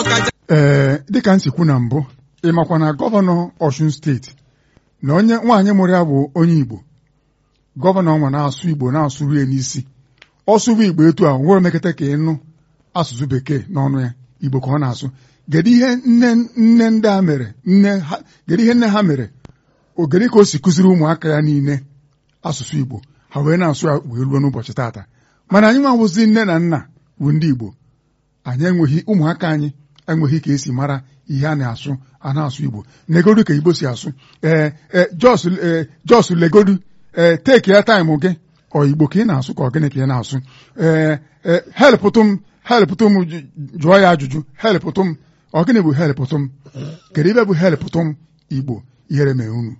ọkacha ee dịka m si kwu na mbụ ị makwa na gọvanọ Ọshun steeti na onye nwaanyị mụrụ ya bụ onye Igbo gọvanọ nwa na-asụ Igbo na-asụ rie n'isi ọ sụwa Igbo etu a nwere mekata ka ịnụ asụsụ bekee n'ọnụ ya Igbo ka ọ na-asụ kedu ihe nne nne ndị a mere nne ha kedu ihe nne ha mere ogede ka o si kụziri ụmụaka ya niile asụsụ Igbo ha wee na-asụ ya wee ruo n'ụbọchị taata mana anyị nwa bụzi nne na nna bụ ndị Igbo anyị enweghị ụmụaka anyị enweghị ka esi mara ihe a na-asụ a na-asụ Igbo negodu ka Igbo si asụ ee ee jos ee jos legodu ee teki ya taịmụ gị ọ Igbo ka ị na-asụ ka ọ gịnị ka ị na-asụ ee ee helpụtụ m helpụtụ m jụ- jụọ ya ajụjụ helpụtụ m ọ gịnị bụ helpụtụ m kedu ibe bụ helpụtụ m Igbo ihere mee unu